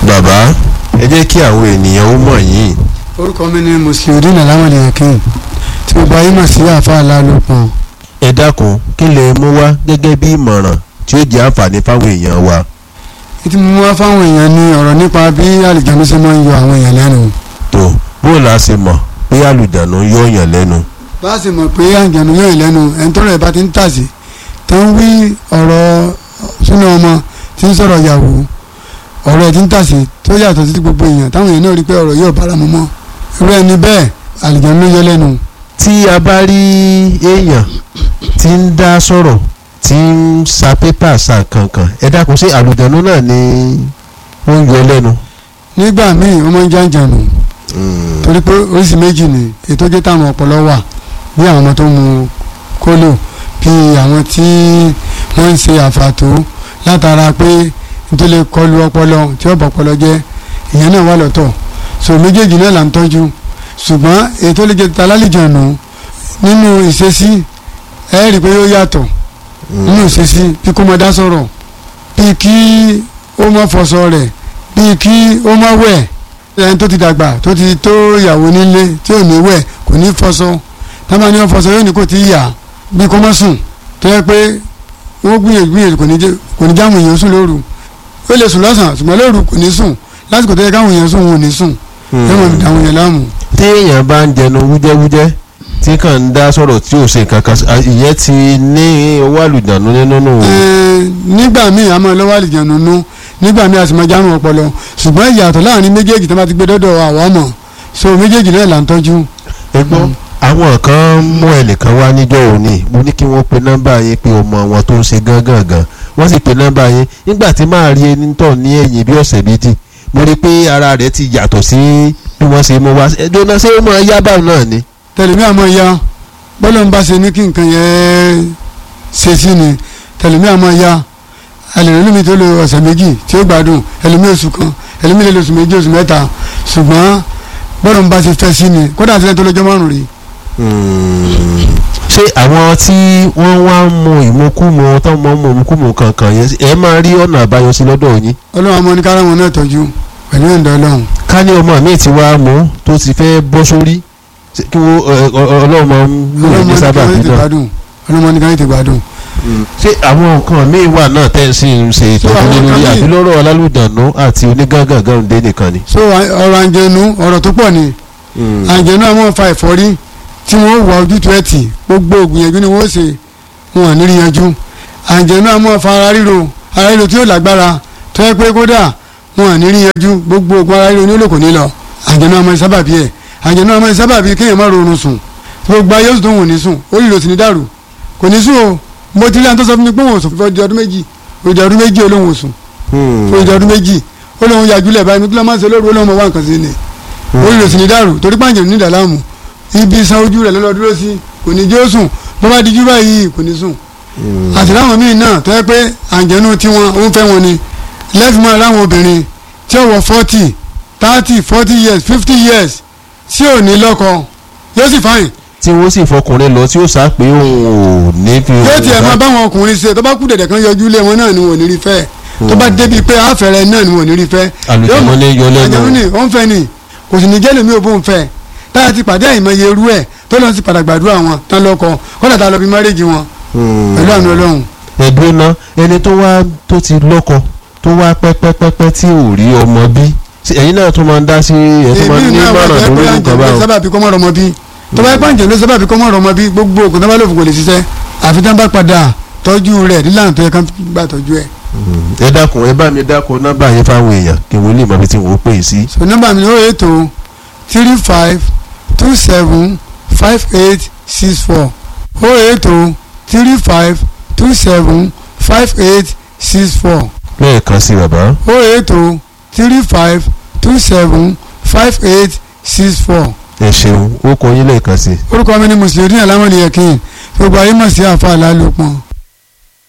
bàbá ẹ jẹ́ kí àwọn ènìyàn ó mọ̀ yín orúkọ mi ni musliudeen alamadi yakin tí mo bá yín mọ̀ sí àfa alálòpọ̀ ẹ dákun kí lè mú wá gẹ́gẹ́ bí ìmọ̀ràn tí ó jẹ́ àǹfààní fáwọn èèyàn wa. ètí mo wá fáwọn èèyàn ní ọ̀rọ̀ nípa bí àlìjánu ṣe máa ń yọ àwọn èèyàn lẹ́nu tó bó la ṣe mọ̀ pé àlùjànnú yóò yàn lẹ́nu. bá a sì mọ̀ pé àlìjánu yọ èèyàn lẹ́nu ẹni tọ́rọ̀ ẹ̀ bá ti ń tàsí tó ń wí ọ̀rọ̀ súnà ọmọ tí ń sọ̀rọ̀ yàwó ọ̀rọ̀ ẹ̀ ti ń tàsí tó yàtọ̀ sí gbogbo èèyàn táwọn èèyàn náà rí pé ọ̀rọ̀ yóò bára mu mọ́ irú ẹni bẹ́ẹ̀ àlìjánu yọ lẹ́nu tí a bá rí èèyàn tí ń dá sọ̀rọ̀ tí ń sa pépà sa kankan ẹ dákun sí àlùjànnú náà ni ó ń yọ lẹ́nu. nígbà míì ó máa ń jàǹjànù torí pé oríṣi méjì ni ètò jẹ́ táwọn ọpọlọ wà bí àwọn ọmọ tó mu kólò bí àwọn tí wọ́n ń ṣe àfàtó látara pé nítorí kọlu ọpọlọ tí ọ̀bọ̀ ọpọlọ jẹ́ ìyẹn náà wà lọ́tọ̀ so méjèèjì náà là ń tọ́jú ṣùgbọ́n ètò lè jẹ́ találìjọ̀nù nínú ìṣesí ẹ rí i pé yóò yàtọ̀ nínú ìṣesí bí kò máa dá sọ̀rọ̀ bí kí ó má fọṣọ rẹ̀ bí kí ó má wẹ̀ ẹni tó ti dàgbà tó ti tó ìyàwó nílé tí ò ní wẹ̀ kò ní fọṣọ tábà ní wọn fọṣọ yóò ní kò tí ì yà bí kò má sùn tó yẹ pé wọ́n gbìyànjú gbìyànjú kò ní jẹ́ kò ní jáwọn èèyàn sùn lóru ó lè sùn lọ́sàn-án ṣùgbọ́n lóru kò ní sùn lásìkò tó yẹ káwọn èèyàn sùn wọn ò ní sùn yẹ́n mọ̀ àwọn èèyàn láàmú. tí èèyàn bá ń jẹnu wújẹ́wújẹ́ tí kàn ń dá sọ̀rọ̀ tí ò ṣe kankan ìyẹn ti ní owó àlùjànnú nínú nù. Ẹ̀ẹ́n, nígbà míì a máa lọ́wọ́ àlìjẹ̀nu nú nígbà míì a sì máa járun ọpọlọ ṣùgbọ́n ìyàtọ̀ láàrin méjèèjì tó bá ti gbé dọ́dọ̀ àwa mọ̀ so méjèèjì náà là ń tọ́jú. ẹ gbọ́ àwọn kan mú ẹnìkan wá níjọ́ òní mo ní kí wọ́n pe nọ́mbà yín pé ọmọ wọn tó ń ṣe gángan gan wọ́n sì pe nọ́mbà yín nígbà tí máa rí ẹni tọ̀ ní ẹ̀yìn bí ọ̀sẹ̀ méjì mo rí i pé ara rẹ̀ ti yàtọ̀ sí bí wọ́n ṣe mú wá ẹjọ́ náà ṣé ó máa yá báwọn náà ni. tẹlifí àmọ́ ya bọ́lá ń bá ṣe ní kí nǹkan yẹn ṣe sí ni tẹlifí àmọ́ ya ẹlẹ́rìí mi tó lo ọ̀sẹ̀ méjì tí ó gbádùn ẹlẹ́mí oṣù kan ẹlẹ́mí lè lo oṣù méjì oṣù mẹ́ta ṣùgbọ́n bọ́lá ń bá ṣe fẹ́ sí ni kódà àti ẹni tó lọ́jọ́ márùn-ún rí ṣé àwọn tí wọ́n wá ń mu ìmukúmu tó ń mọ mu ìmukúmu kankan yẹn ẹ máa rí ọ̀nà àbáyọ sí lọ́dọ̀ yín. ọlọ́run àmọ́ ní kára wọn náà tọ́jú pẹ̀lú ẹ̀ńdọ́ ọlọ́run ká ní ọmọ mi ti wá mú tó ti fẹ́ bọ́ sórí ṣé kí wọ́n ẹ, ọ- ọ- ọlọ́run máa ń lò ọlọ́run ní ní sábà kára bí ètè náà. gbádùn ọlọ́run ní kára ètè gbádùn. ṣé àwọn nǹkan míì wà náà tẹ́ ẹ sì ń ṣe ìtọ́jú àwọn lé lórí nǹkan àbí míì- lọ́rọ̀ alálùdànù àti onígángangan dé nìkan ni. so ọ̀rọ̀ àǹjẹ̀nu ọ̀rọ̀ tó pọ̀ ni àǹjẹ̀nu àwọn fa ẹ̀fọ́rí tí wọ́n wà ojútùú ẹ̀ tì gbogbo ògbìyànjú ni wọ́n ṣe wọn ò ní rí yanjú àǹjẹ̀nu àwọn fa ara ríro ara ríro tí yóò lágbára tó yẹ pé kódà wọn ò ní rí yanjú gbogbo ògùn ara ríro ní olóko ní lọ àǹjẹ̀nu àwọn sábàbí ẹ̀ àǹjẹ̀nu àwọn sábàbí kéèyàn má rọrùn sùn gbogbo ayé oṣù tó wọn ò ní sùn ó lè sì ní dàrú kò ní sùn o mo ti rí àwọn tó sọ fún mi pé wọn ò sùn fún ọdún méjì òjò ọdún méjì olóhùn ò sùn fún ìjọ ọdún méjì ó lóun yàjúlẹ̀ báyìí ní kí ló máa ń ṣe lóru ó lóun mọ̀ wá nǹkan sí ni ó lè sì ní dàrú torí pàǹjẹ̀ ní ìdàlámù ibi san ojú rẹ̀ lọ́lọ́ dúró sí kò ní jó sùn bó bá dijú báyìí kò ní sùn àti láwọn míì náà tó yẹ pé àǹjẹ̀nu tiwọn ó ń fẹ́ wọn ni lẹ́fìmọ́ láwọn obìnrin tí ó wọ forty thirty forty years fifty years tí ò ní lọ́kọ yóò sì fáyìn tí wọ́n sì fọkùnrin lọ tí ó sá pé òun ò ní fi yóò tiẹ̀ máa bá. báwọn ọkùnrin ṣe tó bá kú dẹ̀dẹ̀ kan yọjú lé wọn náà ni wọn ò ní rí fẹ́ tó bá débi pé àfẹ́rẹ́ náà ni wọn ò ní rí fẹ́ àlùjànnú ní yọ lẹ́nu. àjẹmú ni ó ń fẹ́ ni kò sì ní jẹ́ lèmi ò bó ń fẹ́ táyà ti pàdé àìmọye irú ẹ̀ tó lọ́n sì padà gbàdúrà wọn tán lọ́kọ kọ́dà tá a lọ bí márèjì wọn pẹ̀lú àánú ọlọ́run ẹ̀dùn náà ẹni tó wá tó ti lọ́kọ tó wá pẹ́pẹ́pẹ́pẹ́ tí ò rí ọmọ bí Ṣé ẹ̀yin náà tún máa ń dá sí ẹ̀ tó máa ń ní náà wà mọ̀ràn jẹ́ pé lórí nǹkan àǹjẹ̀lú báwọn. sábàbí kọ́mọ́ rọmọ bí tó bá pàǹjẹ̀ ló sábàbí kọ́mọ́ rọmọ bí gbogbo ògùn tó bá lòfò kò lè ṣiṣẹ́ àfi tán bá padà tọ́jú rẹ̀ nílànà tó yẹ kán gbà tọ́jú ẹ̀. ẹ dákun ẹ bá mi dákun nọ́mbà yẹn fáwọn èèyàn kí wọ́n lè mọ ibi tí wọ́n pè é sí. so nọ́mbà mi ni ó ètò three five two seven five eight six four ó ètò three five two seven five eight six four lẹ́ẹ̀kan sí bàbá. ó ètò three five two seven five eight six four ẹ ṣeun ó kọ yín lẹ́ẹ̀kan sí. orúkọ mi ni mùsùlùmí alámọ̀lẹ́yẹ̀kìn gbogbo ayé mọ̀ sí àfa àlálòpọ̀